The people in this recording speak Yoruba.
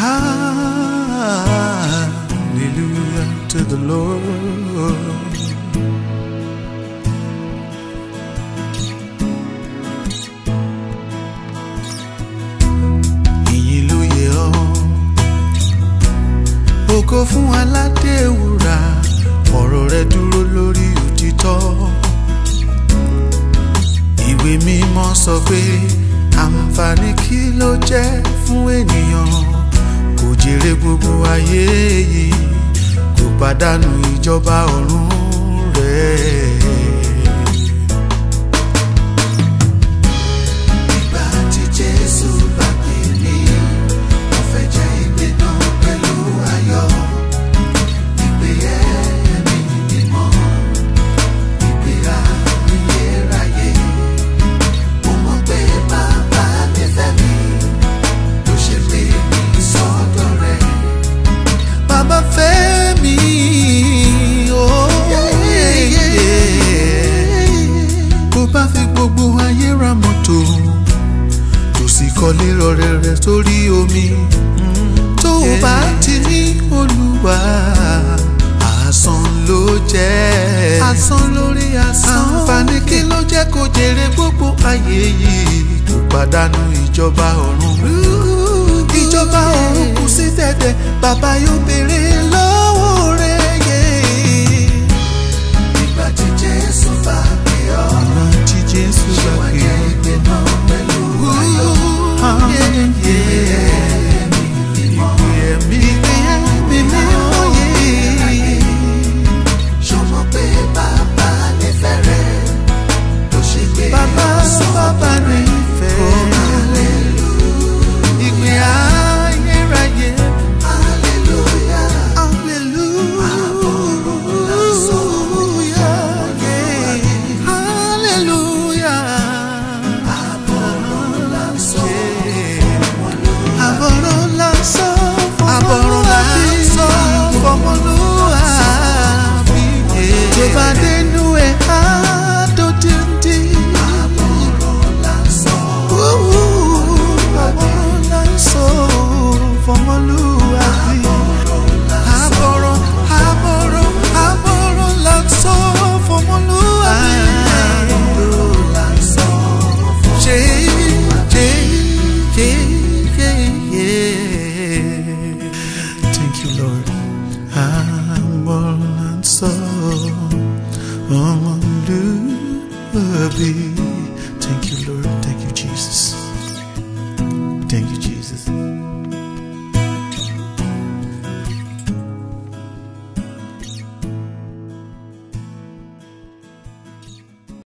Hallelujah to the Lord. Ìyìn ló yẹ ọ́. Ògo fún aládé wúrà, ọ̀rọ̀ rẹ dúró lórí òtítọ́. Ìwé mímọ́ sọ pé àǹfààní kí ló jẹ́ fún ènìyàn kò jèrè gbogbo ayé yìí kò pàdánù ìjọba ọ̀run rẹ̀. Ìgbà tí Jésù bá pè mí, mo fẹ́ jẹ́ ìgbé náà pẹ̀lú ayọ̀. Ìgbé ẹ̀mí mímọ́, ìgbé ayérayé. Mo mọ̀ pé bàbá nífẹ̀ẹ́ mi, ló ṣe pè mí sọ́dọ̀ rẹ̀. Bàbá fẹ́ mi, oh yeah. Bó bá fi gbogbo ayé ra mọ́tò, tó sì kọ́lé rọ̀rẹ̀rẹ̀ sórí omi. Tó o bá ti ní Olúwa, asán ló jẹ́. Asán lórí asán. Àǹfààní kí ló jẹ́ kó jèrè gbogbo ayé yìí? Kò pàdánù ìjọba ọ̀run. Ìjọba ọ̀run kù sí dẹ̀dẹ̀, bàbá yóò béèrè lọ́wọ́ rẹ̀ yé. Ìgbà tí Jésù bá pè ọ́. Ìgbà tí Jésù bá pè ọ́. Ṣé wàá jẹ́ ìgbé náà pẹ̀lú ayọ̀? Ìgbé ẹ̀mí mímọ́ yé. Ṣọmọ pé bàbá nífẹ̀ẹ́ rẹ̀ ló ṣe gbé bàbá bàbá nífẹ̀ẹ́. Ìgbé ayérayé. Hallelujah. Hallelujah. Hallelujah. Àbọ̀rọ̀ lásán fọmọlúwàbí. Tó bá dénú ẹ̀ á tó díndín. Àbọ̀rọ̀ lásán fọmọlúwàbí. Àbọ̀rọ̀ àbọ̀rọ̀ àbọ̀rọ̀ lásán fọmọlúwàbí. Ṣé ṣé ṣé ṣé yeah. Thank you, Lord. Àbọ̀rọ̀ lásán fọmọlúwàbí.